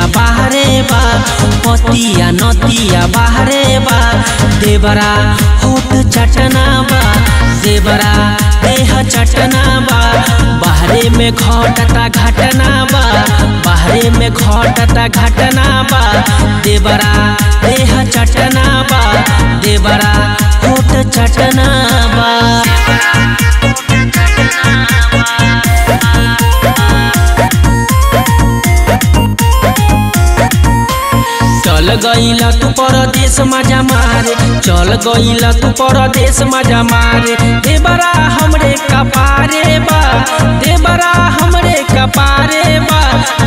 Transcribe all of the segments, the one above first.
बाहरे बा पतिया नतिया बाहरे बा देवरा होठ चटना बा देवरा देह चटना बा बाहरे में घटता घटना बा बाहरे में घटता घटना बा देवरा देह चटना बा देवरा होठ चटना बा चल गईला तू परदेश मजा मारे चल गईला तू परदेश मजा मारे देवरा हमरे कपारे बा देवरा हमरे कपारे बा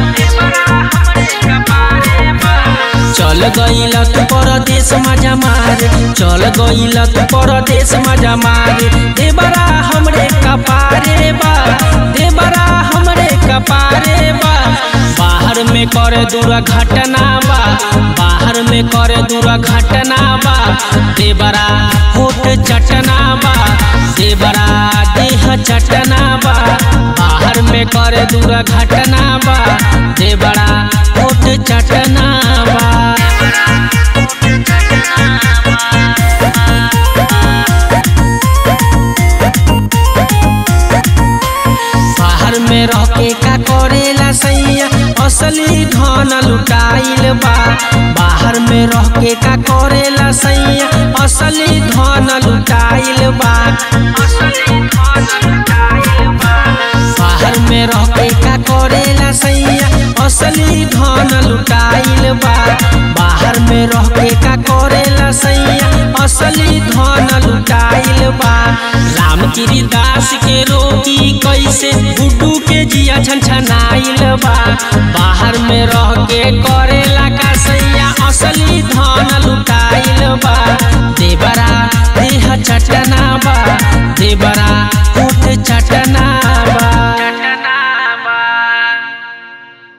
चल गईला तू परदेश मजा मारे चल गईला तू परदेश मजा मारे देवरा हमरे कपारे बा देवरा हमरे कपारे बा बाहर में करे दूर घटना बा बाहर में करे दूर घटना बा देवरा होठ चटना बा देवरा देह चटना बा बाहर में करे दूर घटना बा देवरा होठ चटना बा बाहर में रह के का करेला सैया असली धन लुटाइल बा बाहर में रह के का करेला सैया असली धन लुटाइल बा बाहर में रह के का करेला सैया असली धन लुटाइल बा बाहर में रह के का करेला सैया असली धन लुटाइल बा रामगिरी दास के रोगी कैसे गुड्डू के जिया छनछनाइल बा बाहर में रह के करेला का सैया असली धन